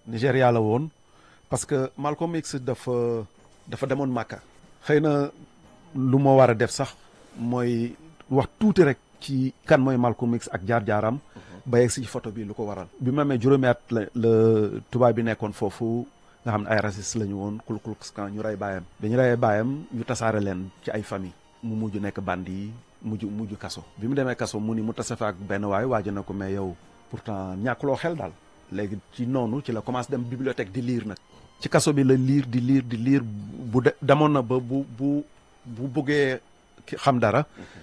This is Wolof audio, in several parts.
Nigéria la woon parce que Malcolm X dafa dafa demoon Màkka xëy na lu ma war a def sax mooy wax tuuti rek ci kan mooy Malcolm X ak jaar-jaaram ba yegg si photo bi lu ko waral bi ma amee juróomi at la la tubaab bi nekkoon foofu nga xam ne ay raciste la ñu woon Ku Klux Klan ñu rey baayam bi ñu reyee baayam ñu tasaare leen ci ay famille mu mujj nekk bandi yi mujj mujj kaso bi mu demee kaso mu ni mu tase fa ak benn waay waaj na ko mais yow pourtant ñàkkuloo xel daal léegi ci noonu ci la commencé dem bibliothèque di lire nag ci kaso bi la lire di lire di lire bu de demoon na ba bu bu bu bëggee xam dara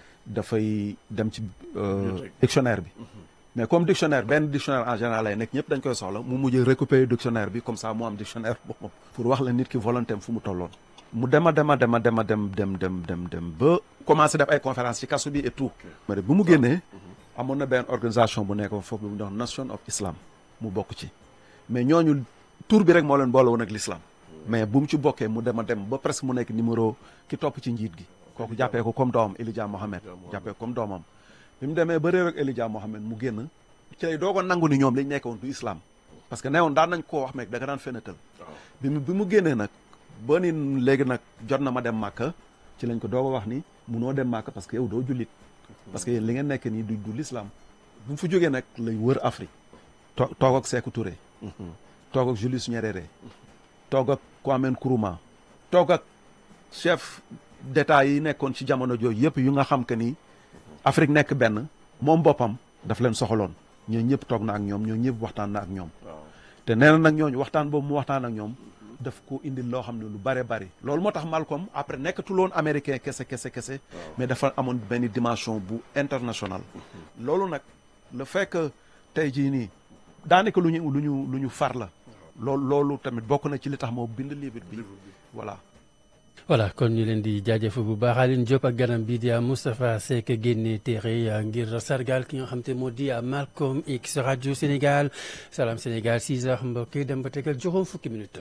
dafay dem ci dictionnaire bi mais comme dictionnaire benn dictionnaire en général lay nekk ñëpp dañ koy soxla mu mujj récupérer dictionnaire bi comme ça mu am dictionnaire boppam pour wax la nit ki volonté am fu mu tolloon mu dema dema dema dema dem dem dem dem dem ba commencé def ay conférence ci kaso bi et tout mais bu mu génnee amoon na benn organisation bu nekk foofu bu mu dox Nation of Islam mu bokk ci mais ñooñu tur bi rek moo leen boole woon ak l'islam mais bu mu ci bokkee mu dema dem ba presque mu nekk numéro ki topp ci njiit gi kooku jàppee ko comme doomam Elijah Mohamed jàppee ko comme doomam bi mu demee ba réer ak Elijah Mohamed mu génn ci lay doog a nangu ni ñoom liñ nekkoon du islam parce que newoon daan nañ koo wax meeg da nga daan fenatal bi mu bi mu génnee nag ba ni léegi nag jot na ma dem màkka ci lañ ko doog a wax ni munoo dem màkka parce que yow doo jullit parce que yéen li ngeen nekk nii du du l'islam bu mu fa jógee nag lay wër Afrique to toog ak Sékou Touré toog ak Julius Nyerere toog ak Kwame Nkrumah toog ak chef d'état yi nekkoon ci jamono jooju yëpp yu nga xam que ni Afrique nekk benn moom boppam daf leen soxaloon ñoo ñëpp toog na ak ñoom ñoo ñëpp waxtaan na ak ñoom te nee na nag ñooñu waxtaan boobu mu waxtaan ak ñoom daf ko indil loo xam ne lu bare bari loolu moo tax Malcolm après nekkatuloon américain kese kese kese mais dafa amoon benn dimension bu international loolu nag le fait que tey jii nii daanaka lu ñu lu ñu lu ñu far la loolu loolu tamit bokk na ci li tax moo bind livre bi voilà voilà kon ñu leen di jaajëf bu baax Aline Diop ak ganam bi di Moustapha Seck génne téere ngir sargal ki nga xam te moo di Malcolm X rajo Sénégal Salam Sénégal 6 heures mbokk yi dem ba tegal juróom fukki minutes.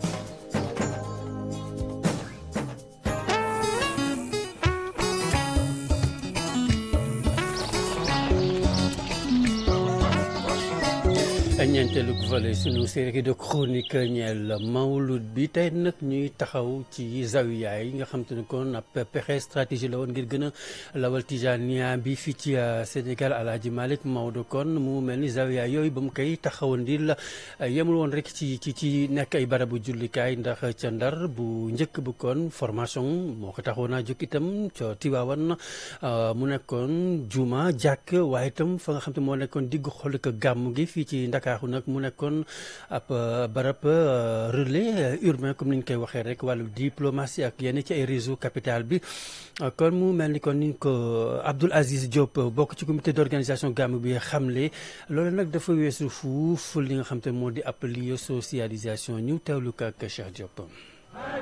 ñeenteelu volet sunu série de chronique ñeel mawlud bi tey nag ñuy taxaw ci zawiya yi nga xam te ne kon ab pexe stratégie la woon ngir gën a lawal tijaniya bi fii ci Sénégal Alaaji Malick Maodo kon mu mel ni zawiya yooyu ba mu koy taxawandil yemul woon rek ci ci ci nekk ay barabu jullikaay ndax ca Ndar bu njëkk bu kon formation moo ko taxawoon a jóg itam ca Tiwaawan mu nekkoon juma jàkk waaye itam fa nga xam te moo nekkoon diggu xol ak gàmm gi fii ci Ndakaaru nag mu nekkoon ab barab relais urbain comme ni ñu koy waxee rek wàllu diplomatie ak yenn ci ay réseau capital bi kon mu mel ni kon ni ko Abdoul Aziz Diop bokk ci comité d'organisation gàmm bi xamle loolu nag dafa weesu fuuf li nga xam te moo di ab lieu socialisation ñu teewlu ko ak Cheikh Diop.